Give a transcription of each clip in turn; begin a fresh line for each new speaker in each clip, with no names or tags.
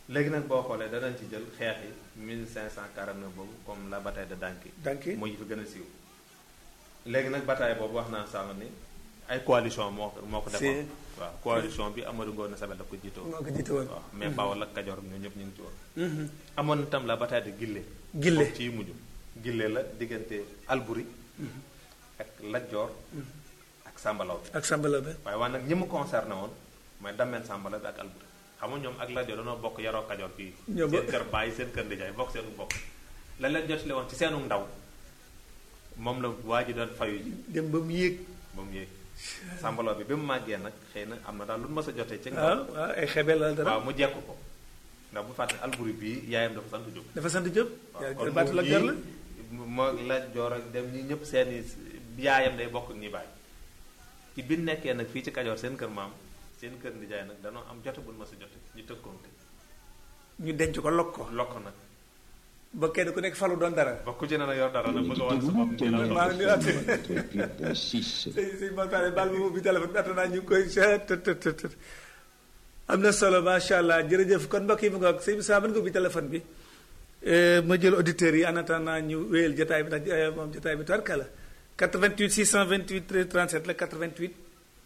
léegi nag boo xoolee danañ ci jël xeex yi 1549 boobu comme la bataille de Danki
Danki
moo yi fi gën a siiw léegi nag bataille boobu wax naa sànq ni ay coalition moo ko moo ko defoon waaw coalition bi Amadou Ngoné Sabel daf ko jiite woon
moo ko jiite woon
waaw mais Bawol ak Kajoor ñoo ñëpp ñu ngi ci woon amoon na tam la bataille de Gille
Gille
ci mujj Gille la diggante Albury ak Lat Joor ak Sambalaw bi
ak Sambalaw bi
waaye waaye nag ñi mu concerné woon mooy Dameen Sambalaw bi ak Albury xam nga ñoom ak Lat Joor dañoo bokk yaroo Kajoor fii
Ñoo
seen
bokk.
kër baay seen kër ndijaay bokk seenu bokk la leen jotale woon ci seenu ndaw moom la waa ji doon fayu ji
dem ba mu yéeg
ba mu yéeg Sambalaw bi bi mu màggee nag xëy na am na daal lu mu mës a jotee ci
waaw
ndaw
waaw ay xebel la dara
waaw mu jekk ko ndax bu fàtte Albury bii yaayam dafa sant Jóob
dafa sant Jóob
waaw kon
baatu la
moom
gër la
yii moo la joor ak dem ñi ñëpp seeni yaayam day bokk ak ñi bàyyi ci bi nekkee nag fii ci Kajoor seen kër maam seen kër ndijaay nag danoo am jote bu nu ma sa jote ñu tëkkoonte
ñu denc ko lokk ko
lokk nag
ba kenn ku nekk falu doon dara
ba ku ci ne nag yor dara nag bëgg a wan sa bopp ci la
maa ngi
lokk.
nuyuwaat
6.
sëñ sëñ Mataale baal ma ubbi téléphone bi attanaa ñu ngi koy seet tët tët tët tët. am na solo macha allah jërëjëf kon mbokk yi mu ngoog sëñ Moussa mën nga ubbi téléphone bi Eh, ma jël auditeurs yi en attendant ñu wéyal jotaay bi nag eh, moom jotaay bi tarka la 88 628 13 37 la 88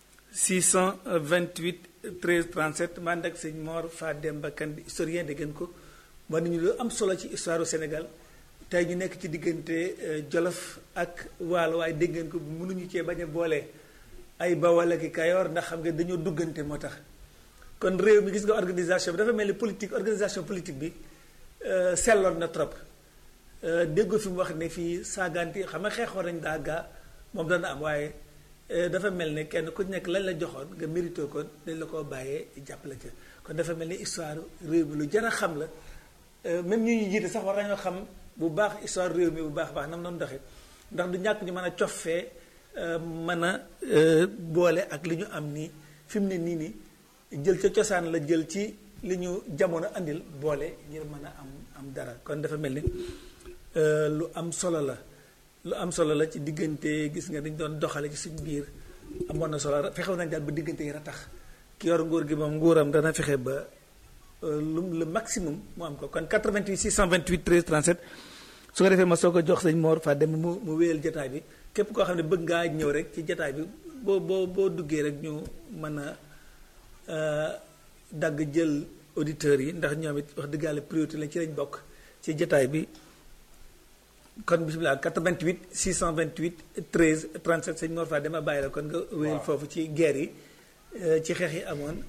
628 13 37 man ak sëñ Mor Fademba Kane di historien de gën ko wan nañu lu am solo ci histoire du Sénégal tey ñu nekk ci diggante eh, Jolof ak Waalo waaye dégg ngeen ko mënuñu cee bañ a boole ay Bawol ak i Kayoor ndax xam nga dañoo duggante moo tax kon réew mi gis nga organisation bi dafa mel ni politique organisation politique bi euh, selloon na trop euh, déggoo fi mu wax ne fii saaganti xam nga xeexoon nañ daa gaa moom dana am waaye euh, dafa mel ne kenn ku nekk lañ la joxoon nga mérito ko dañ la koo bàyyee jàppale ca kon dafa mel ni histoire réew mi lu jar a xam la euh, même ñu ñu jiite sax war nañoo xam bu baax histoire réew mi bu baax a baax nam noonu doxee ndax du ñàkk ñu mën a coffee euh, mën a euh, boole ak li ñu am nii fi mu ne nii nii jël ca cosaan la jël ci li ñu jamono andil boole ngir mën a am am dara kon dafa mel ni euh, lu am solo la lu am solo la ci diggante gis nga dañ doon doxale ci suñ biir amoon na solo fexew nañ daal ba diggante yi ratax ki yor nguur gi moom nguuram dana fexe ba euh, lu le maximum mu am ko kon 88 628 13 37 su ko defee ma soo ko jox sëñ Mor fa dem mu mu wéyal jataay bi képp koo xam ne bëgg ngaa ñëw rek ci jataay bi boo boo boo duggee rek ñu mën a euh, dagg jël auditeurs yi ndax ñoom it wax dëgg yàlla priorité lañ ci lañ bokk ci jataay bi kon bisimilah 88 628 13 37 sëñ Mor Fadé dama bàyyi la kon nga wéyal
Waaw.
foofu ci guerre yi euh, ci xeex yi amoon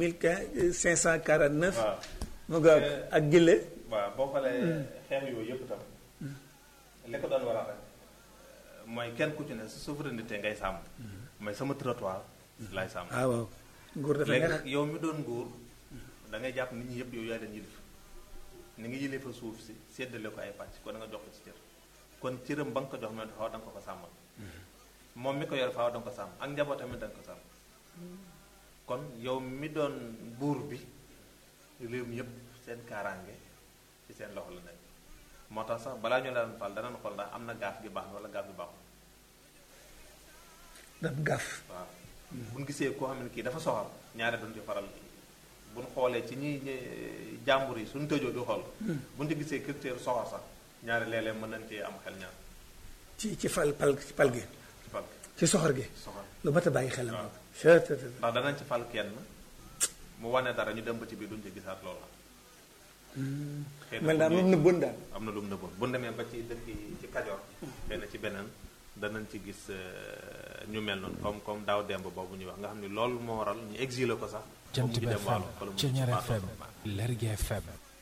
1549
waaw
mu nga ak gille
waaw boo xoolee xeex yooyu yëpp tam li ko doon waral rek mooy kenn ku ci ne sa souveraineté ngay sàmm mooy sama territoire laay sàmm
ah waaw nguur dafa
léegi
neex
nag yow mi doon nguur da ngay jàpp nit ñi yëpp yow yaa leen yilif ni nga yilif fa suuf si séddale ko ay pàcc kon da nga jox ko ci cër kon cëram ba nga ko jox mais faaw da nga ko ko sàmmal moom mi ko yor faaw da nga ko sàmm ak njaboot tamit da nga ko sàmm kon yow mi doon buur bi réew mi yëpp seen kaaraange ci seen loxo la nekk moo tax sax balaa ñu leen fal danañ xool ndax am na gaaf gi baax na wala gaaf gi baaxul
daf gaaf
waaw bu ñu gisee koo xam ne kii dafa soxal ñaare duñ ci faral bu ñu xoolee ci ñi ñi jàmbur yi suñu tëjoo di xool bu ñu ci gisee critère soxal sax ñaare léeg-léeg mën nañ cee am xel ñaar
ci ci fal pal ci pal gi
ci fal
ci soxor gi
soxal
lu mat a bàyyi xel la
waaw.
moom Chut, chut, chut.
ndax danañ ci fal kenn mu wane dara ñu dem ba ci biir duñ ci gisaat loola xëy na
mel naa
bu
moom
ñuy-
nëbboon daal
am na lu mu nëbboon bu ñu demee ba ci dëkk yi ci Kajoor xëy na ci beneen danañ ci gis euh, ñu mel noonu comme comme daaw demb boobu ñuy wax nga xam ni loolu moo waral ñu exilé ko sax ba
Jant
mujj
bi
dem
FM
Waalo wala mu
Ceñeer
faatoo
FM
fa.
Lergui FM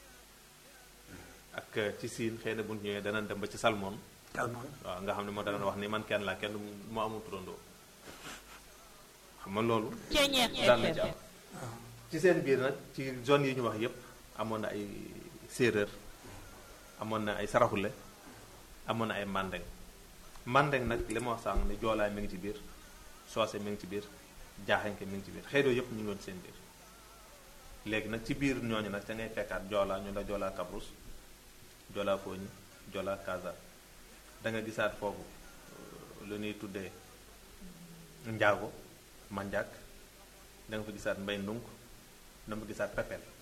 ak euh, ci siin xëy na bu ñu ñëwee danañ dem ba ci Salmon
Salmon
waaw nga xam ne moo danañ wax ni man kenn laa kenn moo amul turandoo xam nga loolu
Ceñeer
daan na ci
FM
am ci seen biir nag ci zone yi ñu wax yépp amoon na ay séeréer amoon na ay saraxule amoon na ay mandeng mandeng nag li ma wax sànq ne joolaay mi ngi ci biir soose mi ngi ci biir jaaxenke mi ngi ci biir xeet yooyu yépp ñu ngi woon seen biir léegi nag ci biir ñooñu nag ca ngay fekkaat joolaa ñu la joolaa kabrus joolaa fooñi joolaa kaza da nga gisaat foofu euh, lu ñuy tuddee njaago manjaak da nga fa gisaat mbay ndunk da nga fa gisaat pepel